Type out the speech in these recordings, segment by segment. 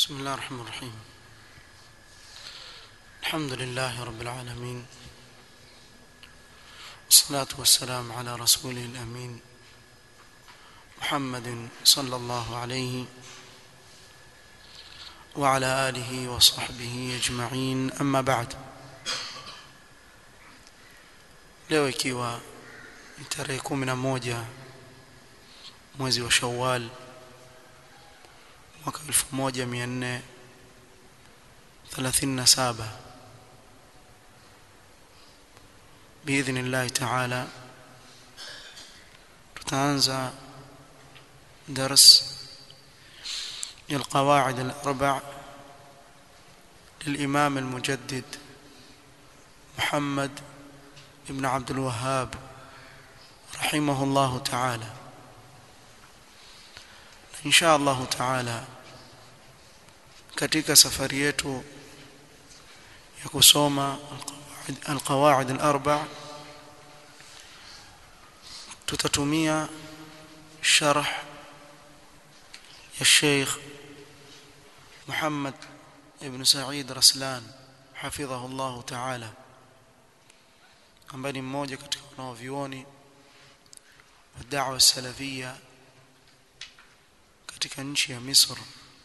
بسم الله الرحمن الرحيم الحمد لله رب العالمين والصلاة والسلام على رسوله الأمين محمد صلى الله عليه وعلى آله وصحبه أجمعين أما بعد leo ikiwa ni tarehe kumi na moja mwezi wa shawal mwaka 1437 باذن الله تعالى tutaanza درس القواعد الاربع للامام المجدد محمد ابن عبد الوهاب رحمه الله تعالى ان شاء الله تعالى katika safari yetu ya kusoma alqawaid alarba tutatumia sharh ya Sheikh Muhammad ibn Said Raslan hafidhahu Allah ta'ala ambaye ni mmoja katika wanaovioni wa da'wa salafia katika nchi ya Misri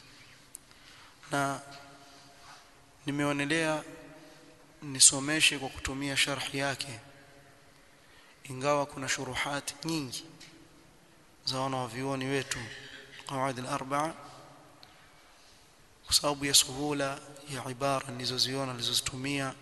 na nimeonelea nisomeshe kwa kutumia sharhi yake ingawa kuna shuruhati nyingi za wanavyuoni wetu qawaid al-arba'a kwa sababu ya suhula ya ibara nilizoziona nilizozitumia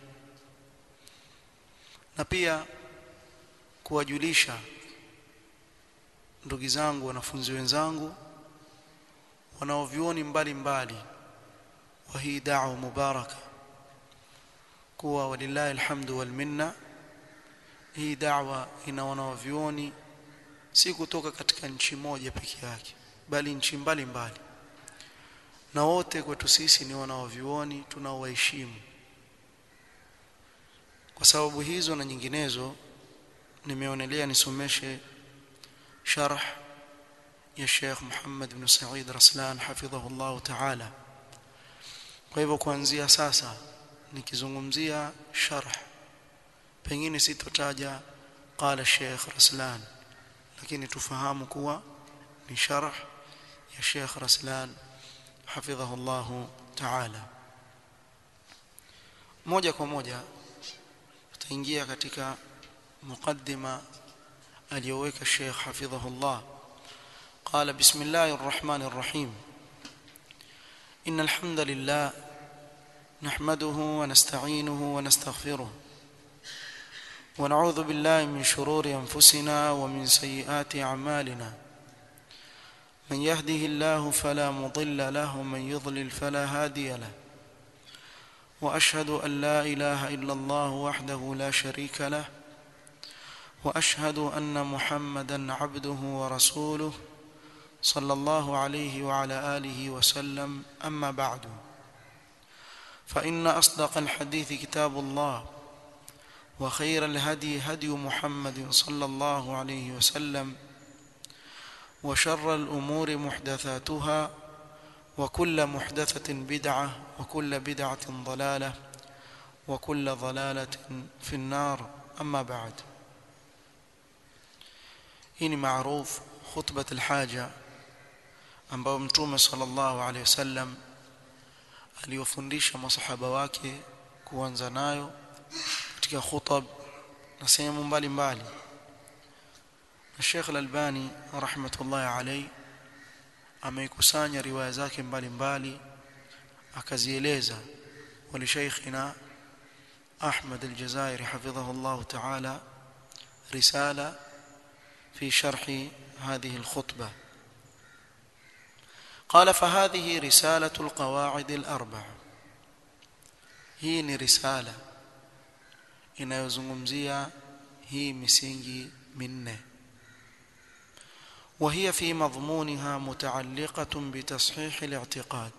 na pia kuwajulisha ndugu zangu wanafunzi wenzangu wanaovyuoni mbalimbali wa hii da'wa mubaraka kuwa walillahi alhamdu wal minna hii da'wa ina wanaovyuoni si kutoka katika nchi moja peke yake bali nchi mbalimbali na wote kwetu sisi ni wanaovyuoni tunaowaheshimu kwa sababu hizo na nyinginezo nimeonelea nisomeshe sharh ya Sheikh Muhammad ibn Said Raslan hafidhahu Allah ta'ala kwa hivyo kuanzia sasa nikizungumzia sharh pengine sitotaja qala Sheikh Raslan lakini tufahamu kuwa ni sharh ya Sheikh Raslan hafidhahu Allah ta'ala moja kwa moja tutaingia katika muqaddima aliyoweka Sheikh hafidhahu Allah قال بسم الله الرحمن الرحيم إن الحمد لله نحمده ونستعينه ونستغفره ونعوذ بالله من شرور أنفسنا ومن سيئات أعمالنا من يهده الله فلا مضل له ومن يضلل فلا هادي له وأشهد أن لا إله إلا الله وحده لا شريك له وأشهد أن محمدا عبده ورسوله صلى الله عليه وعلى آله وسلم أما بعد فإن أصدق الحديث كتاب الله وخير الهدي هدي محمد صلى الله عليه وسلم وشر الأمور محدثاتها وكل محدثة بدعة وكل بدعة ضلالة وكل ضلالة في النار أما بعد هنا معروف خطبة الحاجة ambayo mtume sallallahu alaihi wasallam aliwafundisha masahaba wake kuanza nayo katika khutab na sehemu mbalimbali na Sheikh Al-Albani rahmatullahi alayhi ameikusanya riwaya zake mbalimbali akazieleza wali sheikhina Ahmad Al-Jazairi hafidhahu Allah ta'ala risala في شرح هذه الخطبة قال فهذه رسالة القواعد الأربع hii ni risala inayozungumzia hii misingi minne وهي في مضمونها متعلقة بتصحيح الاعتقاد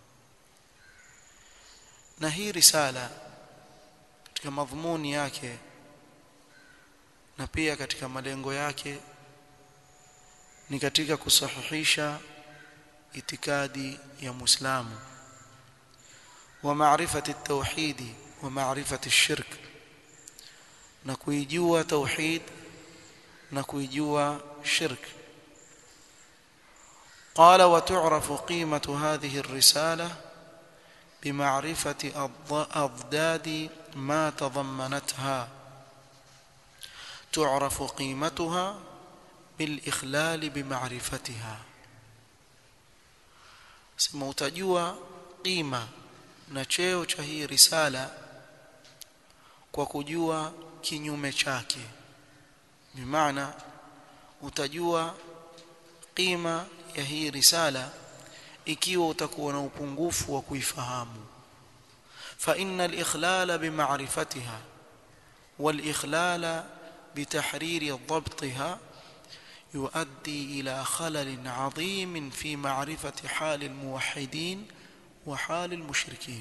na hii risala katika madhumuni yake na pia katika malengo yake ni katika kusahihisha itikadi ya Muislamu ومعرفة التوحيد ومعرفة الشرك نكويجوا توحيد نكويجوا شرك قال وتعرف قيمة هذه الرسالة بمعرفة أضداد ما تضمنتها تعرف قيمتها بالإخلال بمعرفتها sema utajua qima na cheo cha hii risala kwa kujua kinyume chake bimaana utajua qima ya hii risala ikiwa utakuwa na upungufu wa kuifahamu fa innal ikhlala bima'rifatiha wal ikhlala بتحرير ضبطها يؤدي إلى خلل عظيم في معرفة حال الموحدين وحال المشركين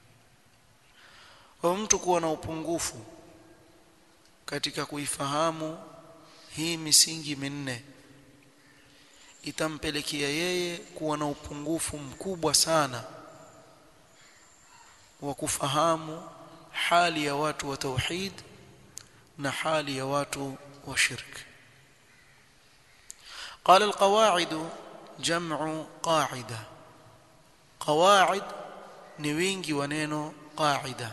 ومtu kuwa na upungufu katika kuifahamu hii misingi minne itampelekea yeye kuwa na upungufu mkubwa sana wa kufahamu hali ya watu wa tauhid na hali ya watu wa shirk قال القواعد جمع قاعدة قواعد نوينجي ونينو قاعدة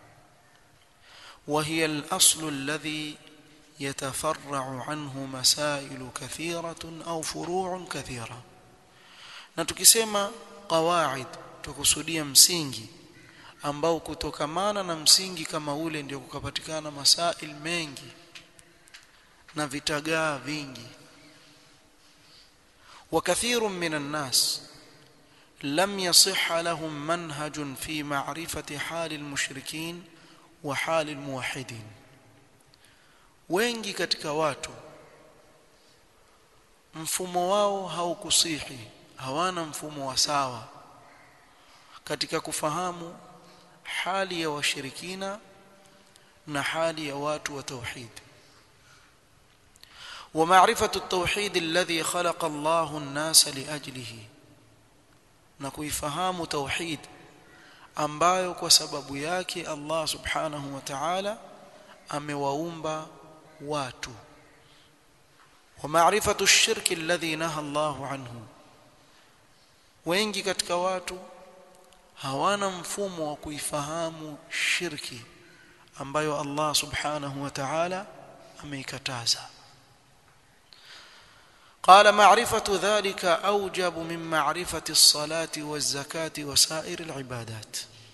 وهي الأصل الذي يتفرع عنه مسائل كثيرة أو فروع كثيرة نتكسما قواعد تكسوديا msingi ambao kutokamana na msingi kama ule ndio kukapatikana masail mengi na vitagaa vingi وكثير من الناس لم يصح لهم منهج في معرفة حال المشركين وحال الموحدين wengi katika watu mfumo wao haukusihi hawana mfumo wa sawa katika kufahamu hali ya washirikina na hali ya watu wa tauhid ومعرفة التوحيد الذي خلق الله الناس لأجله na kuifahamu tauhid ambayo kwa sababu yake Allah subhanahu wa ta'ala amewaumba watu wa ma'rifatu ash-shirki alladhi naha Allahu anhu wengi katika watu hawana mfumo wa kuifahamu shirki ambayo Allah subhanahu wa ta'ala ameikataza قال معرفة ذلك أوجب من معرفة الصلاة والزكاة وسائر العبادات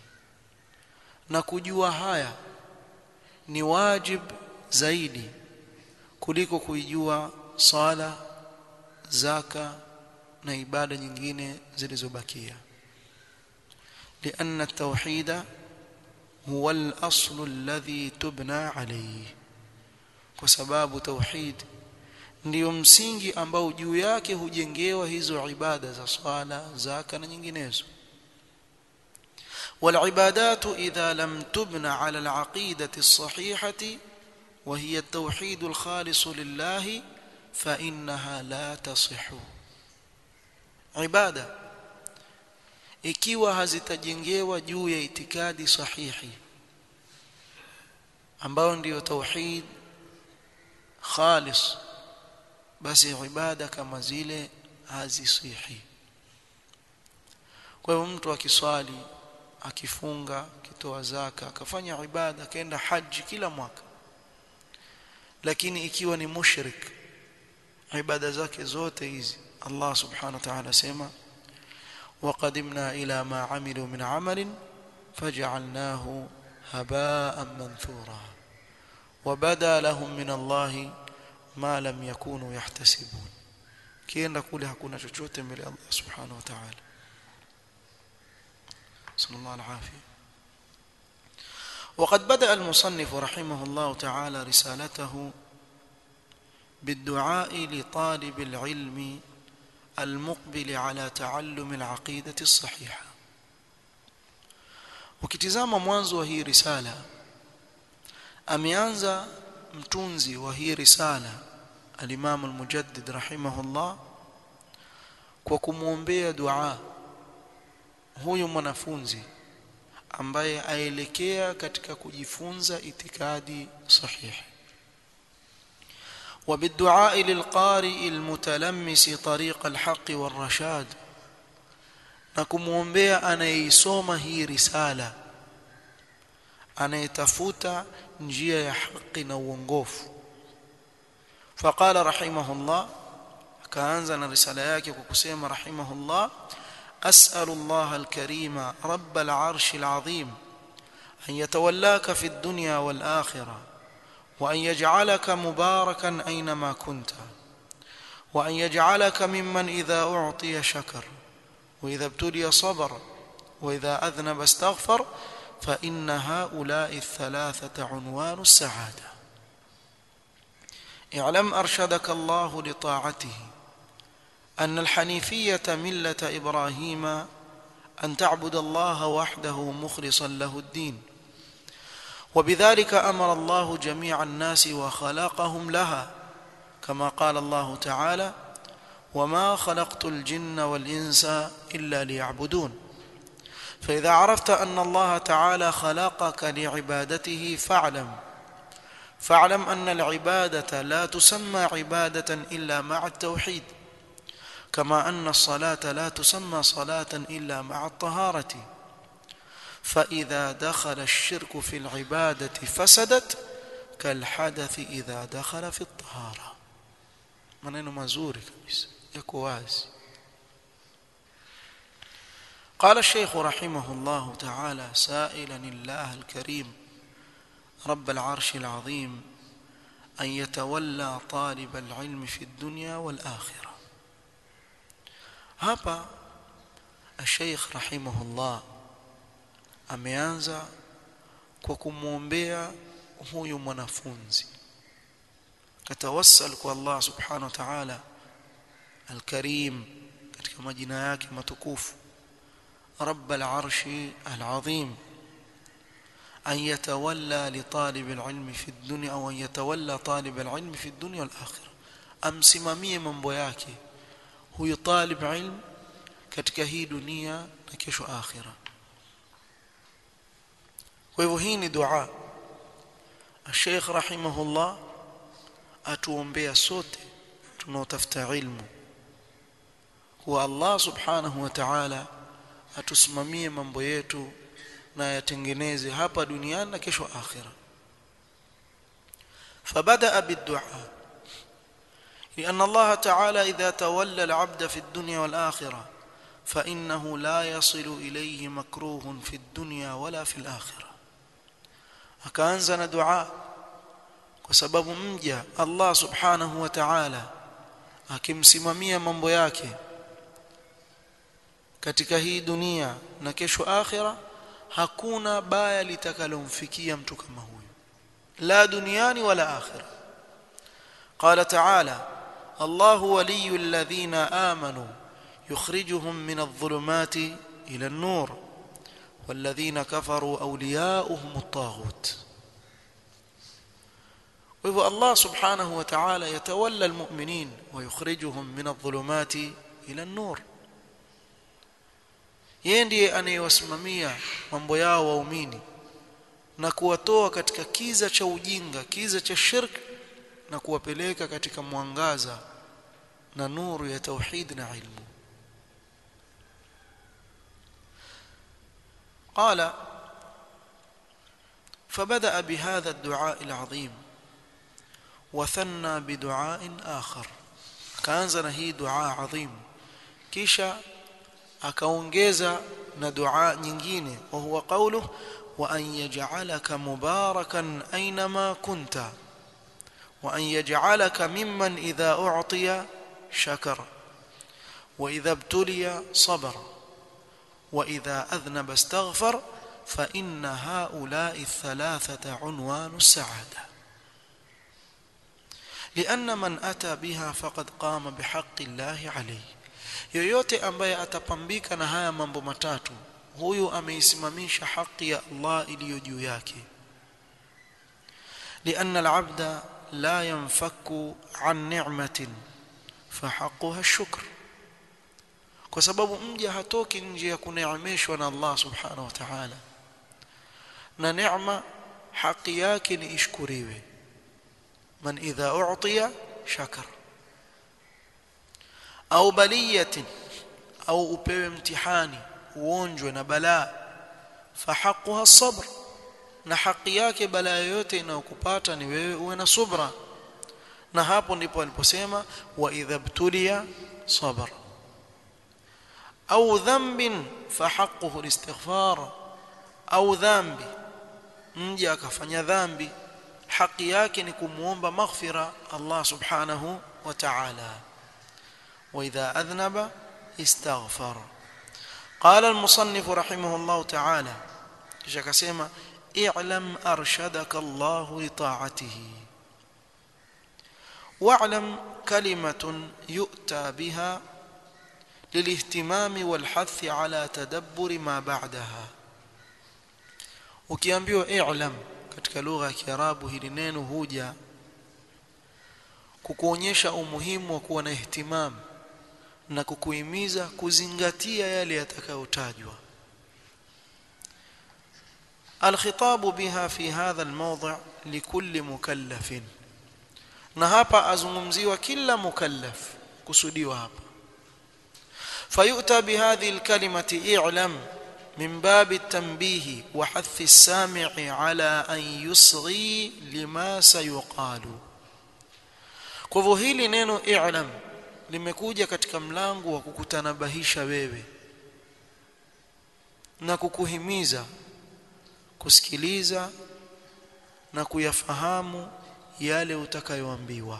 نكجوا هايا ni wajib zaidi kuliko kuijua sala zaka na ibada nyingine zilizobakia لأن التوحيد هو الأصل الذي تبنى عليه وسباب توحيد ndiyo msingi ambao juu yake hujengewa hizo ibada za swala zaka na nyinginezo والعبادات إذا لم تبنى على العقيدة الصحيحة وهي التوحيد الخالص لله فإنها لا تصح عبادة ikiwa hazitajengewa juu ya itikadi sahihi ambayo ndiyo tauhid khalis basi ibada kama zile hazisihi kwa hivyo mtu akiswali akifunga akitoa zaka akafanya ibada akaenda haji kila mwaka lakini ikiwa ni mushrik ibada zake zote hizi Allah subhanahu wa ta'ala sema وقدمنا إلى ما عملوا من عمل فجعلناه هباء منثورا وبدا لهم من الله ما lam yakunu yahtasibun kienda kule hakuna chochote mbele Allah subhanahu wa ta'ala sallallahu alaihi وقد بدأ المصنف رحمه الله تعالى رسالته بالدعاء لطالب العلم المقبل على تعلم العقيدة الصحيحة ukitizama mwanzo wa hii risala ameanza mtunzi wa hii risala al-Imam al-Mujaddid rahimahullah kwa kumwombea dua huyu mwanafunzi ambaye aelekea katika kujifunza itikadi sahihi وبالدعاء للقارئ المتلمس طريق الحق والرشاد na kumwombea anayeisoma hii risala anayetafuta njia ya haki na uongofu faqala rahimahullah akaanza na risala yake kwa kusema rahimahullah as'alu Allah al-karima rabb al-arsh al-azim an yatawallaka fi ad-dunya wal-akhirah wa an yaj'alaka mubarakan aynama kunta wa an yaj'alaka mimman idha u'tiya shakara وإذا ابتلي صبر وإذا أذنب استغفر فإن هؤلاء الثلاثة عنوان السعادة اعلم أرشدك الله لطاعته أن الحنيفية ملة إبراهيم أن تعبد الله وحده مخلصا له الدين وبذلك أمر الله جميع الناس وخلقهم لها كما قال الله تعالى وما خلقت الجن والإنس إلا ليعبدون فإذا عرفت أن الله تعالى خلقك لعبادته فاعلم فاعلم أن العبادة لا تسمى عبادة إلا مع التوحيد كما أن الصلاة لا تسمى صلاة إلا مع الطهارة فإذا دخل الشرك في العبادة فسدت كالحدث إذا دخل في الطهارة maneno mazuri kabisa yako wazi قال الشيخ رحمه الله تعالى سائلا الله الكريم رب العرش العظيم أن يتولى طالب العلم في الدنيا والآخرة hapa الشيخ رحمه الله ameanza kwa kumwombea huyu mwanafunzi katawassal kwa Allah subhanahu wa ta'ala al-Karim katika majina yake matukufu رب العرش العظيم أن يتولى لطالب العلم في الدنيا أو أن يتولى طالب العلم في الدنيا والآخرة amsimamie mambo yake huyu talib ilm katika hii dunia na kesho akhira kwa hivyo hii ni dua Sheikh rahimahullah atuombea sote tunaotafuta ilmu kuwa Allah subhanahu wa ta'ala atusimamie mambo yetu na yatengeneze hapa duniani na kesho akhira فبدأ بالدعاء لأن الله تعالى إذا تولى العبد في الدنيا والآخرة فإنه لا يصل إليه مكروه في الدنيا ولا في الآخرة akaanza دعاء kwa sababu mja Allah subhanahu wa ta'ala akimsimamia mambo yake katika hii dunia na kesho akhira hakuna baya litakalomfikia mtu kama huyo la duniani wala akhira قال تعالى الله ولي الذين آمنوا يخرجهم من الظلمات إلى النور والذين كفروا أولياؤهم الطاغوت وهو الله سبحانه وتعالى يتولى المؤمنين ويخرجهم من الظلمات إلى النور yeye ndiye anayewasimamia mambo yao waumini na kuwatoa katika kiza cha ujinga kiza cha shirk na kuwapeleka katika mwangaza na nuru ya tauhid na ilmu قال فبدأ بهذا الدعاء العظيم وثنى بدعاء آخر كانزنا هي دعاء عظيم كيشا akaongeza na dua nyingine wa huwa qawluhu wa an yaj'alaka mubarakan aynama kunta wa an yaj'alaka mimman idha u'tiya shakara wa idha ibtuliya sabara wa idha adhnaba istaghfar fa inna ha'ula'i ath-thalathata 'unwanu as-sa'ada لأن من أتى بها فقد قام بحق الله عليه yoyote ambaye atapambika na haya mambo matatu huyu ameisimamisha haki ya Allah iliyo juu yake لأن العبد لا ينفك عن نعمة فحقها الشكر kwa sababu mja hatoki nje ya kuneemeshwa na Allah subhanahu wa ta'ala na neema haki yake ni ishkuriwe man idha u'tiya shakar au baliyatin au upewe mtihani uonjwe na balaa fahaquha as-sabr na haki yake balaa yoyote inayokupata ni wewe uwe na subra na hapo ndipo aliposema wa idha btuliya sabr au dhanbin fahaquhu al-istighfar au dhambi mja akafanya dhambi haki yake ni kumuomba maghfira Allah subhanahu wa ta'ala wa idha adhnaba istaghfar قال المصنف رحمه الله تعالى kisha akasema i'lam arshadaka Allah li ta'atihi واعلم كلمة يؤتى بها للاهتمام والحث على تدبر ما بعدها ukiambiwa i'lam katika lugha ya Kiarabu hili neno huja kukuonyesha umuhimu wa kuwa na ihtimam na kukuhimiza kuzingatia yale yatakayotajwa الخطاب بها في هذا الموضع لكل مكلف na hapa azungumziwa kila mukallaf kusudiwa hapa fayuta bihadhihi alkalimati i'lam min babi at-tanbih wa hath as-sami'i ala an yusghi lima sayuqalu kwa hivyo hili neno i'lam limekuja katika mlango wa kukutanabahisha wewe na kukuhimiza kusikiliza na kuyafahamu yale utakayoambiwa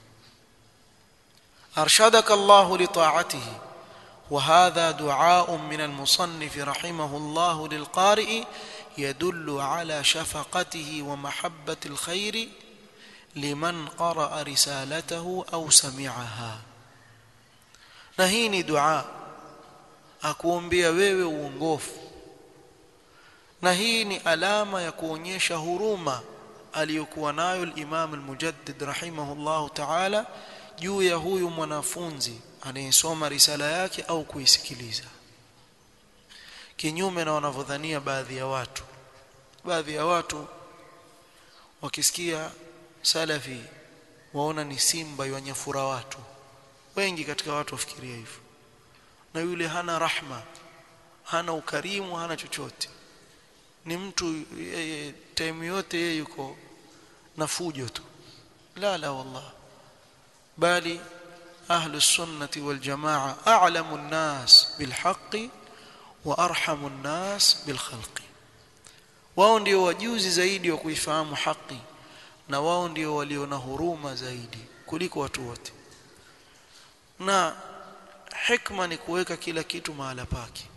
arshadaka Allah li ta'atihi وهذا دعاء من المصنف رحمه الله للقارئ يدل على شفقته ومحبة الخير لمن قرأ رسالته أو سمعها نهيني دعاء akuombea wewe uongofu na hii ni alama ya kuonyesha huruma aliyokuwa nayo al-Imam al-Mujaddid rahimahullahu ta'ala juu ya huyu mwanafunzi anayesoma risala yake au kuisikiliza kinyume na wanavyodhania baadhi ya watu baadhi ya watu wakisikia salafi waona ni simba yanyafura watu wengi katika watu wafikiria hivyo na yule hana rahma hana ukarimu hana chochote ni mtu yeye time yote yeye yuko na fujo tu la la wallah bali ahlu sunnati wal jamaa a'lamu an-nas bil haqqi wa arhamu an-nas bil khalqi wao ndio wajuzi zaidi wa kuifahamu haki na wao ndio walio na huruma zaidi kuliko watu wote na hikma ni kuweka kila kitu mahala pake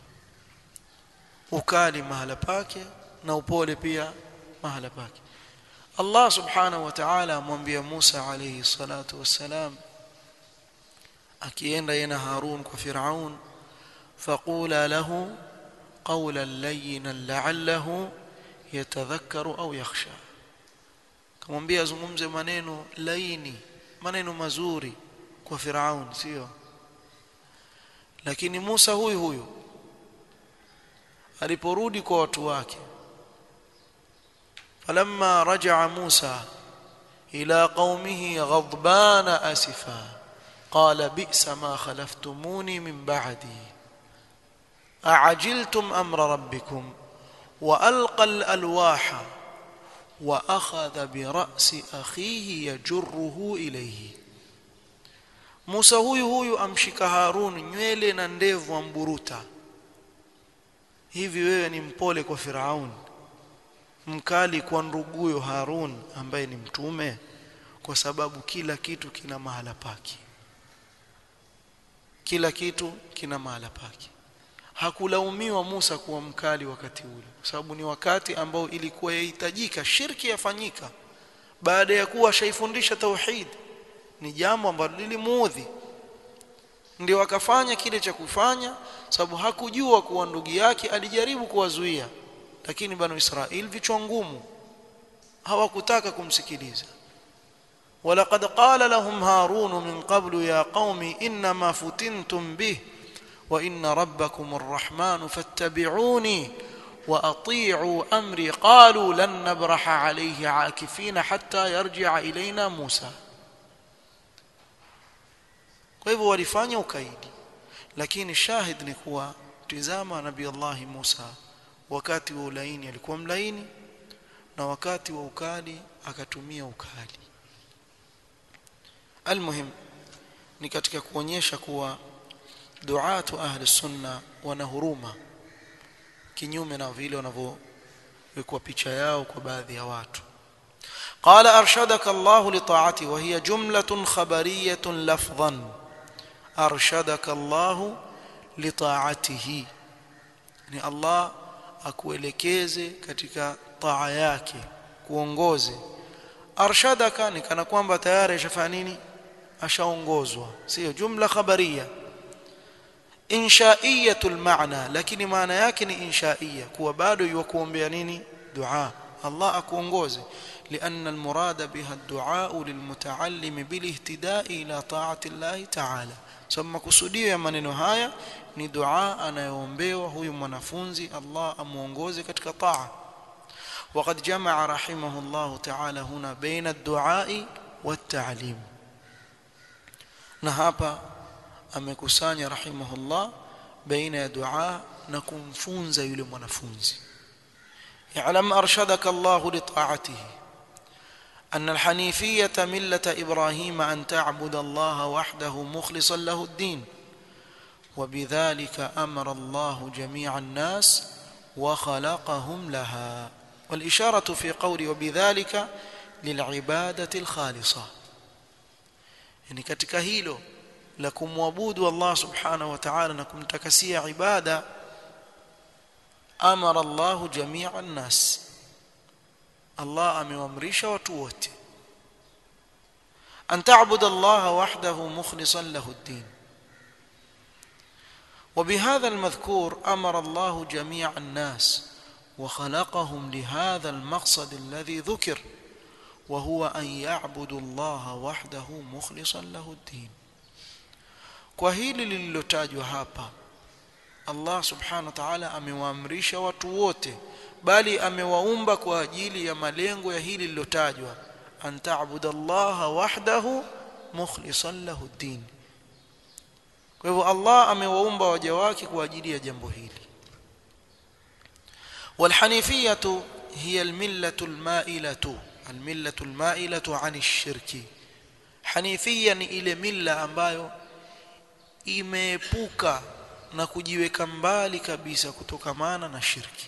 ukali mahala pake na upole pia mahala pake Allah subhanahu wa ta'ala amwambia Musa alayhi salatu wassalam akienda yena Harun kwa Firaun faqula lahu qawlan layyinan la'allahu yatadhakkaru au yakhsha kamwambia azungumze maneno laini maneno mazuri kwa Firaun sio lakini Musa huyu huyu aliporudi kwa watu wake falamma rajaa Musa ila qaumihi ghadbana asifa qala bi'sa ma khalaftumuni min ba'di a'ajiltum amra rabbikum wa alqa al-alwaha wa akhadha bi ra'si akhihi yajruhu ilayhi Musa huyu huyu amshika Harun nywele na ndevu amburuta hivi wewe ni mpole kwa Firaun mkali kwa nduguyo Harun ambaye ni mtume kwa sababu kila kitu kina mahala pake kila kitu kina mahala pake hakulaumiwa Musa kuwa mkali wakati ule kwa sababu ni wakati ambao ilikuwa yahitajika shirki yafanyika baada ya kuwa shaifundisha tauhid ni jambo ambalo lilimuudhi ndio akafanya kile cha kufanya sababu hakujua kuwa ndugu yake alijaribu kuwazuia lakini banu Israel vichwa ngumu hawakutaka kumsikiliza ولقد قال لهم هارون من قبل يا قوم انما فتنتم به وان ربكم الرحمن فاتبعوني واطيعوا امري قالوا لن نبرح عليه عاكفين حتى يرجع الينا موسى kwa hivyo walifanya ukaidi lakini shahid ni kuwa tizama nabii Allah Musa wakati wa ulaini alikuwa mlaini na wakati wa ukali akatumia ukali almuhim ni katika kuonyesha kuwa duatu ahli sunna wana huruma kinyume na vile wanavyowekwa picha yao kwa baadhi ya watu قال أرشدك الله لطاعته وهي جملة خبرية لفظا أرشدك الله لطاعته ni Allah akuelekeze katika taa yake kuongoze arshadaka ni kana kwamba tayari ashafanya nini ashaongozwa sio jumla khabaria inshaiyatul maana lakini maana yake ni inshaiya kuwa bado yukuombea nini dua Allah akuongoze لأن المراد بها الدعاء للمتعلم بالاهتداء إلى طاعة الله تعالى ثم kusudio ya maneno haya ni dua anayoombewa huyu mwanafunzi Allah amuongoze katika taa وقد جمع رحمه الله تعالى هنا بين الدعاء والتعليم na hapa amekusanya rahimahullah baina ya dua na kumfunza yule mwanafunzi يعلم أرشدك الله لطاعته أن الحنيفية ملة إبراهيم أن تعبد الله وحده مخلصا له الدين وبذلك أمر الله جميع الناس وخلقهم لها والإشارة في قول وبذلك للعبادة الخالصة يعني katika hilo la kumwabudu Allah subhanahu wa ta'ala na kumtakasia ibada amara Allah jami'a an-nas Allah amewaamrisha watu wote an ta'budu Allah wahdahu mukhlishan lahu ad-din وبهذا المذكور امر الله جميع الناس وخلقهم لهذا المقصد الذي ذكر وهو ان يعبدوا الله وحده مخلصا له الدين kwa hili lililotajwa hapa Allah subhanahu wa ta'ala amewaamrisha watu wote bali amewaumba kwa ajili ya malengo ya hili lililotajwa an ta'budallaha wahdahu mukhlishan lahu ad-din kwa hivyo Allah amewaumba waja wake kwa ajili ya jambo hili والحنيفيه هي المله المائله المله المائله عن الشرك حنيفيه ni ile milla ambayo imeepuka na kujiweka mbali kabisa kutokamana na shirki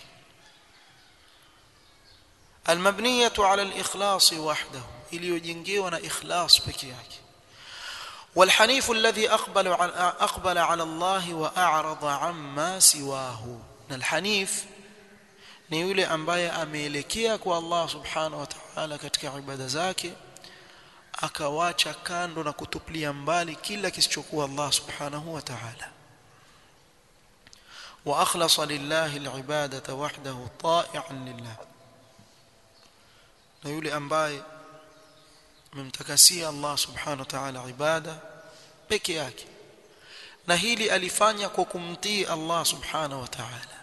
المبنيه على الاخلاص وحده iliyojengewa na ikhlas peke yake والحنيف الذي اقبل على اقبل على الله واعرض عما سواه الحنيف ni yule ambaye ameelekea kwa Allah subhanahu wa ta'ala katika ibada zake akawacha kando na kutupilia mbali kila kisichokuwa Allah subhanahu wa ta'ala واخلص لله العباده وحده طائعا لله na yule ambaye amemtakasia Allah subhanahu wa ta'ala ibada peke yake na hili alifanya kwa kumtii Allah subhanahu wa ta'ala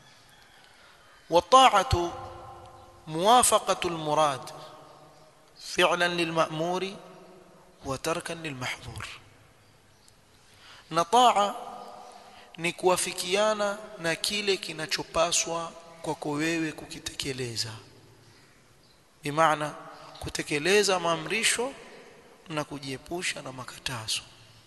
والطاعه موافقه المراد فعلا للمأمور وتركا للمحظور نطاعه ni kuwafikiana na kile kinachopaswa kwako wewe kukitekeleza bimaana kutekeleza maamrisho na kujiepusha na makatazo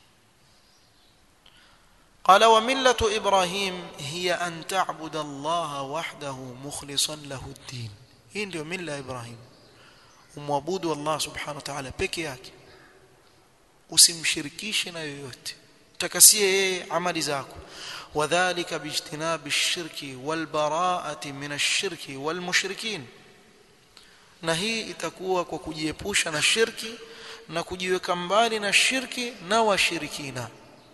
قال وملة إبراهيم هي أن تعبد الله وحده مخلصا له الدين hii ndio mila ya Ibrahim umwabudu Allah subhanahu wa ta'ala peke yake usimshirikishe na yoyote takasie yeye amali zako wadhālika bijtinabi ash-shirki wal bara'ati min ash-shirki wal mushrikin na hii itakuwa kwa kujiepusha na shirki na kujiweka mbali na shirki na washirikina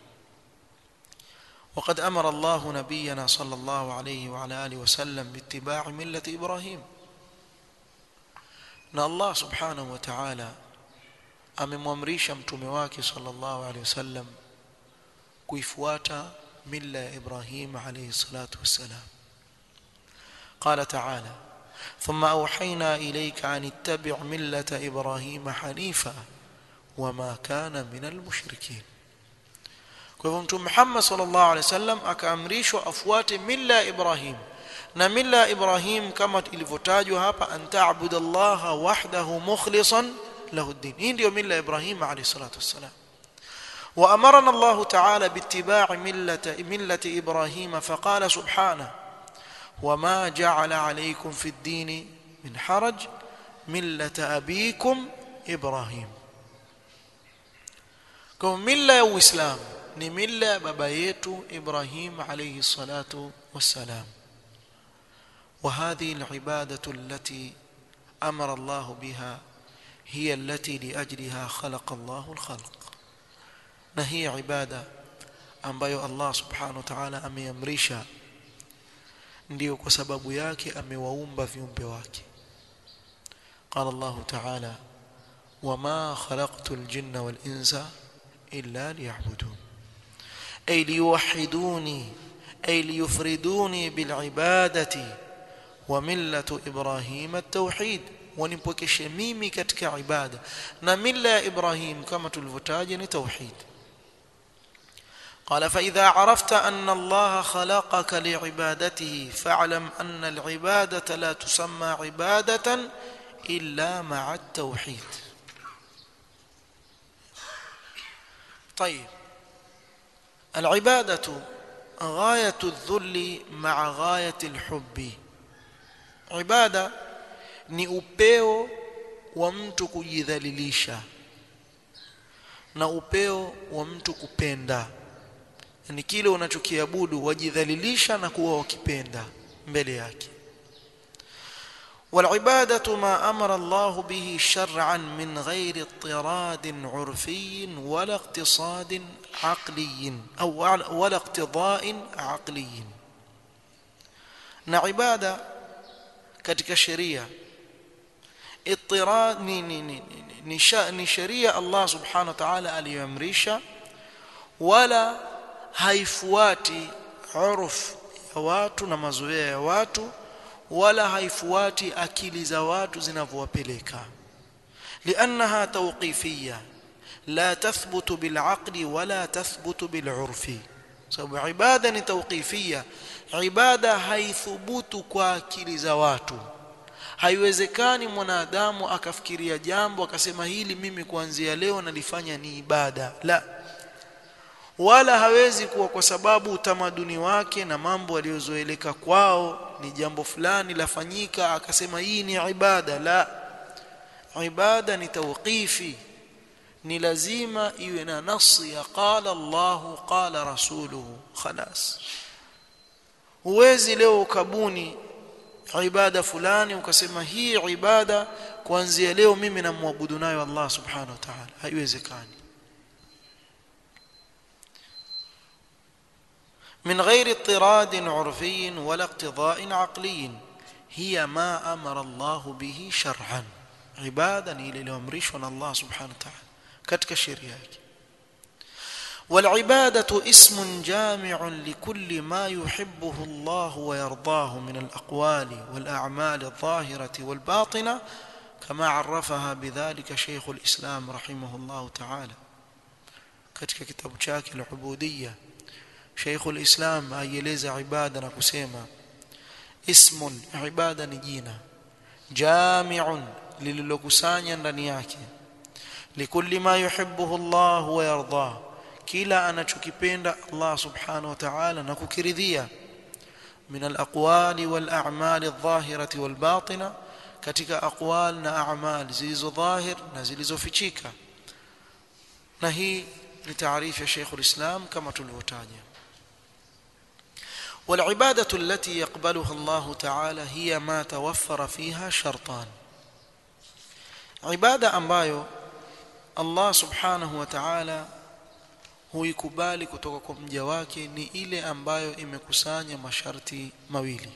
وقد امر الله نبينا صلى الله عليه وعلى اله وسلم باتباع مله ابراهيم na Allah subhanahu wa ta'ala amemwamrisha mtume wake sallallahu alaihi wasallam kuifuata milla ya Ibrahim alayhi salatu wassalam قال تعالى ثم أوحينا إليك أن اتبع ملة إبراهيم حنيفا وما كان من المشركين kwa hivyo mtume Muhammad sallallahu alaihi wasallam akaamrishwa afuate milla Ibrahim na milla Ibrahim kama ilivyotajwa hapa antaabudu Allah wahdahu mukhlishan lahu ad-din hii ndio milla Ibrahim alayhi salatu wassalam وأمرنا الله تعالى باتباع ملة, ملة إبراهيم فقال سبحانه وما جعل عليكم في الدين من حرج ملة أبيكم إبراهيم كم ملة وإسلام ni mila ya baba yetu Ibrahim alayhi salatu wassalam وهذه العبادة التي أمر الله بها هي التي لأجلها خلق الله الخلق na hii ibada ambayo Allah subhanahu wa ta'ala ameamrisha ndio kwa sababu yake amewaumba viumbe wake قال الله تعالى وما خلقت الجن والإنس إلا ليعبدون أي ليوحدوني أي ليفردوني بالعبادة وملة إبراهيم التوحيد ونipokeshe mimi katika ibada na mila ya Ibrahim kama tulivyotaja ni tauhid قال فإذا عرفت أن الله خلقك لعبادته فاعلم أن العبادة لا تسمى عبادة إلا مع التوحيد طيب العبادة غاية الذل مع غاية الحب عبادة ni upeo wa mtu kujidhalilisha na upeo wa mtu kupenda yani kile unachokiabudu wajidhalilisha na kuwa wakipenda mbele yake والعبادة ما أمر الله به شرعا من غير اضطراد عرفي ولا اقتصاد عقلي أو ولا اقتضاء عقلي na ibada katika sheria اضطراد ni ni ni ni, ni sheria Allah subhanahu wa ta'ala aliyoamrisha wala haifuati uruf ya watu na mazoea ya watu wala haifuati akili za watu zinavyowapeleka liannaha tawqifiyya la tathbutu bilaqli wala tathbutu bilurfi sababu ibada ni tawqifiyya ibada haithubutu kwa akili za watu haiwezekani mwanadamu akafikiria jambo akasema hili mimi kuanzia leo nalifanya ni ibada la wala hawezi kuwa kwa sababu utamaduni wake na mambo aliyozoeleka kwao ni jambo fulani lafanyika akasema hii ni ibada la ibada ni tawqifi ni lazima iwe na nasi ya qala Allahu qala rasuluhu khalas huwezi leo ukabuni ibada fulani ukasema hii ibada kuanzia leo mimi namwabudu nayo Allah subhanahu wa ta'ala haiwezekani من غير اضطراد عرفي ولا اقتضاء عقلي هي ما أمر الله به شرعا عبادا إلى الأمريش الله سبحانه وتعالى كتك الشريعة والعبادة اسم جامع لكل ما يحبه الله ويرضاه من الأقوال والأعمال الظاهرة والباطنة كما عرفها بذلك شيخ الإسلام رحمه الله تعالى كتك كتاب شاكل العبودية شيخ الإسلام aieleza ibada na kusema ismun ibada ni jina jami'un lililokusanya ndani yake likulli ma yuhibbuhu Allah wa yardah kila anachokipenda Allah subhanahu wa ta'ala na kukiridhia min al-aqwali wal a'mali adh-dhahirati wal batina katika aqwal na a'mal zilizo dhahir na zilizofichika na hii ni taarifu ya Sheikh al-Islam kama tulivyotaja والعبادة التي يقبلها الله تعالى هي ما توفر فيها شرطان عبادة ambayo Allah subhanahu wa ta'ala huikubali kutoka kwa mja wake ni ile ambayo imekusanya masharti mawili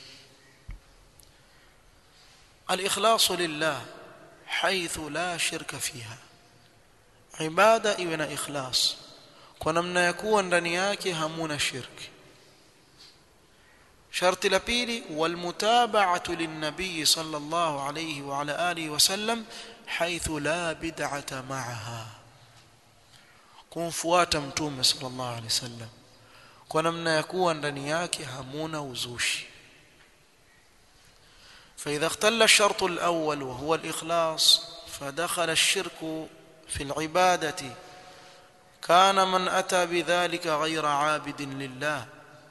al-ikhlasu lillah haythu la shirka fiha ibada iwe na ikhlas kwa namna ya kuwa ndani yake hamuna shirki sharti la pili walmutaba'atu linnabiy sallallahu alayhi wa ala alihi wasallam haythu la bid'ata ma'aha kumfuata mtume sallallahu alayhi wasallam kwa namna ya kuwa ndani yake hamuna uzushi فإذا اختل الشرط الأول وهو الإخلاص فدخل الشرك في العبادة كان من أتى بذلك غير عابد لله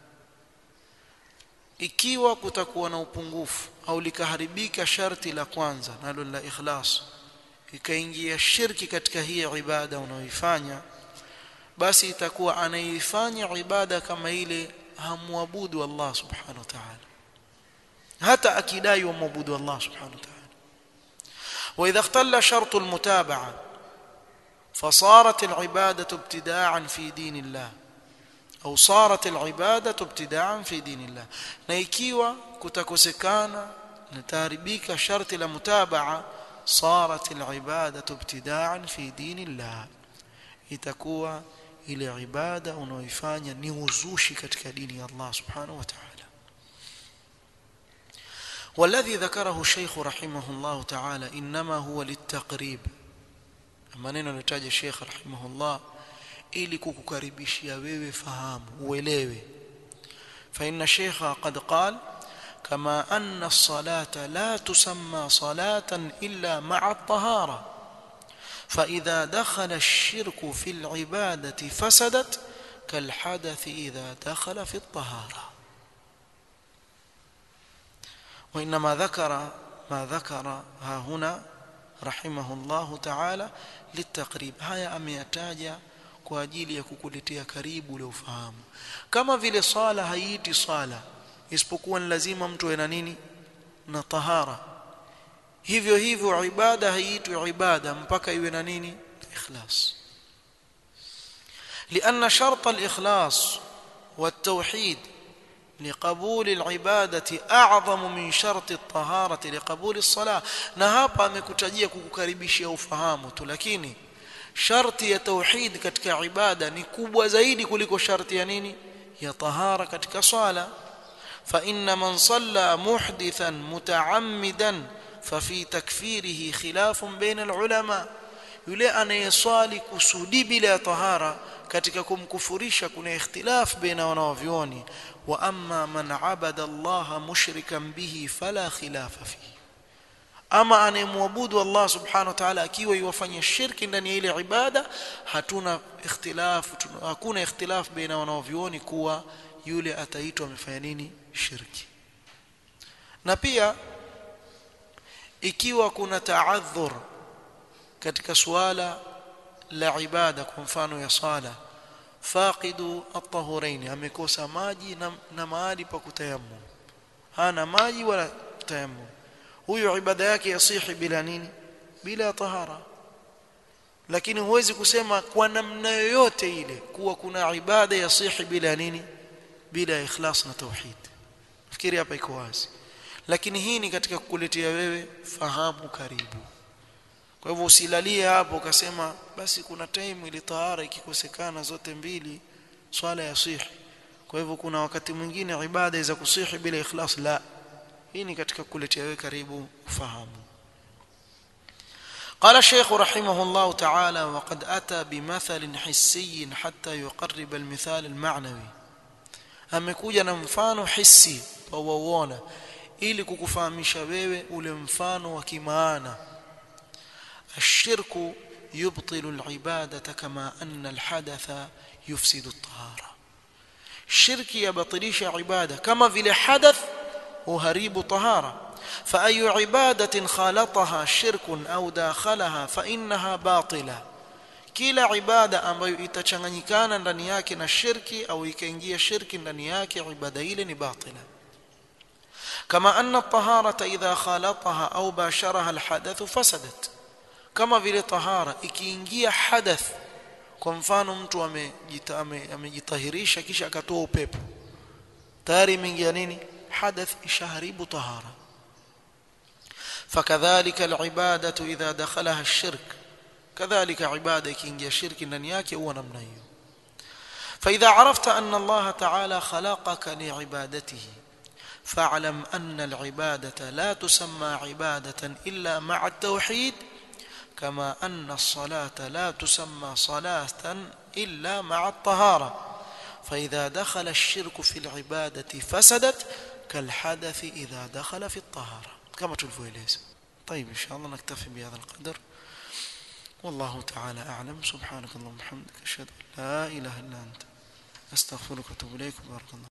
ikiwa kutakuwa na upungufu au likaharibika sharti la kwanza nalo la ikhlas ikaingia shirki katika hii ibada unayoifanya basi itakuwa anaifanya ibada kama ile hamwabudu Allah subhanahu wa ta'ala hata akidai wamwabudu Allah subhanahu wa ta'ala واذا اختل شرط المتابعه فصارت العباده ابتداعا في دين الله au صارت العباده ابتداعا في دين الله na ikiwa kutakosekana na taharibika sharti la mutabaa صارت العباده ابتداعا في دين الله itakuwa ile ibada unaoifanya ni uzushi katika dini ya Allah subhanahu wa ta'ala والذي ذكره الشيخ رحمه الله تعالى انما هو للتقريب maneno alitaja الشيخ رحمه الله ili kukukaribishia wewe fahamu uelewe فإن الشيخ قد قال كما أن الصلاة لا تسمى صلاة إلا مع الطهارة فإذا دخل الشرك في العبادة فسدت كالحدث إذا دخل في الطهارة وإنما ذكر ما ذكر ها هنا رحمه الله تعالى للتقريب هيا أميتاجا kwa ajili ya kukuletea karibu ule ufahamu kama vile swala haiiti swala isipokuwa ni lazima mtu awe na nini na tahara hivyo hivyo ibada haiitwi ibada mpaka iwe na nini ikhlas لأن شرط الإخلاص والتوحيد لقبول العبادة أعظم من شرط الطهارة لقبول الصلاة na hapa amekutajia kukukaribishia ufahamu tu lakini sharti ya tauhid katika ibada ni kubwa zaidi kuliko sharti ya nini ya tahara katika swala fa inna man salla muhdithan mutaammidan fa fi takfirihi khilafun baina alulama yule anayeswali kusudi bila tahara katika kumkufurisha kuna ikhtilaf baina wanavyuoni wa amma man abada Allah mushrikan bihi fala khilafa fihi ama anayemwabudu Allah subhanahu wa ta'ala akiwa yuwafanya shirki ndani ya ile ibada hatuna ikhtilafu hakuna ikhtilaf baina wanaovioni kuwa yule ataitwa amefanya nini shirki na pia ikiwa kuna taadhur katika suala la ibada kwa mfano ya sala faqidu at-tahurain amekosa maji na, na mahali pa kutayammum hana maji wala tayammum huyo ibada yake yasihi bila nini bila tahara lakini huwezi kusema kwa namna yoyote ile kuwa kuna ibada yasihi bila nini bila ikhlas na tauhid fikiri hapa iko wazi lakini hii ni katika kukuletea wewe fahamu karibu kwa hivyo usilalie hapo ukasema basi kuna time ile tahara ikikosekana zote mbili swala yasihi kwa hivyo kuna wakati mwingine ibada za kusihi bila ikhlas la hii ni katika kuletea wewe karibu ufahamu قال الشيخ رحمه الله تعالى وقد أتى بمثل حسي حتى يقرب المثال المعنوي amekuja na mfano hisi wauona ili kukufahamisha wewe ule mfano wa kimaana الشرك يبطل العبادة كما أن الحدث يفسد الطهارة الشرك يبطلش عبادة كما في الحدث وهريب طهارة فأي عبادة خالطها شرك أو داخلها فإنها باطلة kila ibada ambayo itachanganyikana ndani yake na shirki au ikaingia shirki ndani yake ibada ile ni batila kama anna at-taharata idha khalataha au basharaha al-hadath fasadat kama vile tahara ikiingia hadath kwa mfano mtu amejitahirisha kisha akatoa upepo tayari imeingia nini حدث ishaharibu tahara فكذلك العباده اذا دخلها الشرك كذلك عباده ikiingia shirki ndani yake huwa namna hiyo فاذا عرفت ان الله تعالى خلقك لعبادته فاعلم أن العبادة لا تسمى عبادة إلا مع التوحيد كما أن الصلاة لا تسمى صلاة إلا مع الطهارة فإذا دخل الشرك في العبادة فسدت كالحدث إذا دخل في الطهارة كما تلفويليز طيب إن شاء الله نكتفي بهذا القدر والله تعالى أعلم سبحانك اللهم وبحمدك أشهد أن لا إله إلا أنت أستغفرك وأتوب إليك بارك الله